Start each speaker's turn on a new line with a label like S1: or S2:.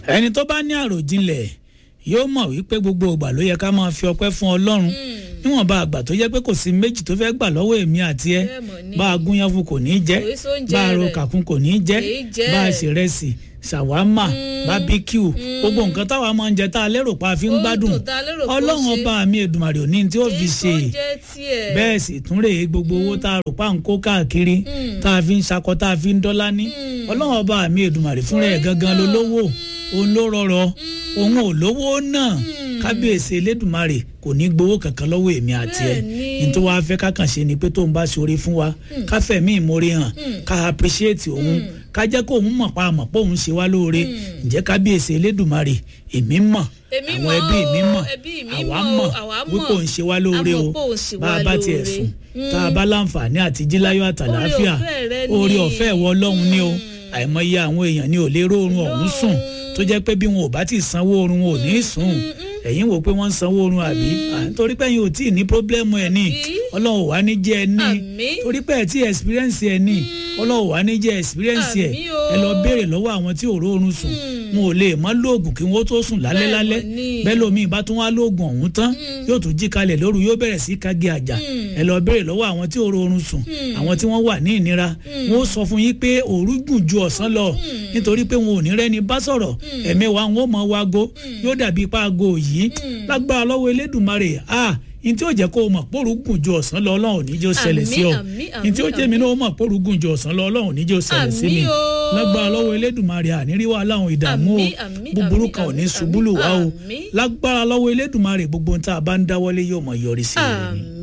S1: ẹni tó bá ní àròjinlẹ̀ yóò mọ̀ wípé gbogbo ìgbà ló yẹ ká máa fi ọpẹ́ fún ọlọ́run níwọ̀nba àgbà tó jẹ́ pé kò sí méjì tó fẹ́ gbà lọ́wọ́ èmi àti ẹ
S2: Bẹ́ẹ̀ mọ̀ ni.
S1: bá a gúnyán fún kò ní í jẹ́
S2: Kò í sóúnjẹ
S1: bá a ro
S2: rẹ̀.
S1: kàkún kò ní í jẹ́
S2: Kì í jẹ́.
S1: bá a ṣe rẹsì ṣàwámà bábíkíù gbogbo nǹkan táwa máa ń jẹ tá a lérò pa fi ń
S2: Ó ń
S1: gbádùn
S2: dùn tá a lérò pé ó
S1: ọlọ́run
S2: ṣe.
S1: ọba mi èdùmàrè òní tí ó fi ṣe
S2: èso jẹ́ tiẹ̀.
S1: bẹ́ẹ̀ sì tún rèé gbogbo owó tá a rò pa ń kó káàkiri tá a fi ń ṣakọ tá a fi ń dọ́lá ní ọlọ́run ọba mi èdùmàrè fúnra ẹ̀ gangan ló lówó òun ló rọrọ òun ò lówó náà kábíyèsí elédùmarè kò ní gbowó kankan lọ́wọ́ èmi àti ẹ̀
S2: Bẹ́ẹ̀ni.
S1: ní tó wàá fẹ́ ká kàn ṣe ni pé tóun bá ṣoore fún wa ká fẹ̀mí ìmoore hàn ká appreciate òun ká jẹ́ kó òun mọ̀ pa àmọ̀ pé òun ṣe wá lóore ǹjẹ́ kábíyèsí elédùmarè èmi mọ̀
S2: Èmi
S1: àwọn
S2: mọ̀
S1: ẹbí mi
S2: o,
S1: mọ̀
S2: ẹbí mi
S1: àwa
S2: mọ̀ o,
S1: mọ̀
S2: àwa
S1: wípé
S2: mọ̀.
S1: òun ṣe wá lóore
S2: A
S1: o
S2: mọ̀ pé òun ṣe
S1: bá
S2: wá
S1: a bá tiẹ̀
S2: lóore.
S1: sùn tá a bá láǹfààní àti jíláyọ̀ àtàlàáfíà
S2: ọ̀fẹ́ rẹ ni.
S1: oore ọ̀fẹ́ ìwọ ọlọ́run ni o àìmọye àwọn èèyàn ni ò lè róorun ọ̀hún sùn tó jẹ́ pé bí wọn ò bá ti sanwó oorun wọn ò ní í sùn ẹ̀yin wò pé wọ́n ń sanwó oorun àbí À, nítorí pé ẹ̀yin ò tí ì ní pírọ́blẹ́mù ẹ̀ ní ọlọ́run ò wá ní jẹ́ ẹ ní
S2: Àmín.
S1: torí pé ẹ̀ tí experience ẹ̀ ní ọlọ́run ò wá ní jẹ́ experience ẹ̀
S2: Àmín o.
S1: ẹ lọ béèrè lọ́wọ́ àwọn tí ò róorun sùn wọn ò lè mọ́ lóògùn kí wọ́n tó sùn lálẹ́
S2: Bẹ́ẹ̀
S1: lálẹ́
S2: mọ̀ ni.
S1: bẹ́ẹ̀ lómi ìbá tún wá lóògùn ọ̀hún tán yóò tún jí kalẹ̀ lóru yóò bẹ̀rẹ̀ sí kági àjà ẹ lọ béèrè lọ́wọ́ àwọn tí ò róorun sùn àwọn tí wọ́n wà ní ìnira wọn ó sọ fún yín pé òru gùn ju ọ̀sán lọ nítorí pé wọn ò ní rẹ́ni bá sọ̀rọ̀ ẹ̀mẹ́wàá wọn ó mọ wago yóò dàbí ipá aago yìí lágbára lọ́wọ́ elédùnmarè a ní tí ó jẹ́ kó o mọ̀ póru gùn ju ọ̀sán lọ ọlọ́run ní jẹ́ ó ṣẹlẹ̀ sí ọ
S2: Àmín, àmín,
S1: ní tí ó jẹ́ mi
S2: àmín.
S1: náà ó mọ̀ póru gùn ju ọ̀sán lọ ọlọ́run ní jẹ́ ó ṣẹlẹ̀ sí mi
S2: Àmín o.
S1: lágbára lọ́wọ́ elédùnmarè àníríwá aláwọn ìdààmú o
S2: Àmín, àmín,
S1: búburú
S2: àmín,
S1: kan ò ní
S2: àmín,
S1: ṣubú lù wá o
S2: àmín.
S1: lágbára lọ́wọ́ elédùnmarè gbogbo ohun tá a bá ń dáwọ́lé yóò mọ̀ yọrí sí rere ni.
S2: àmì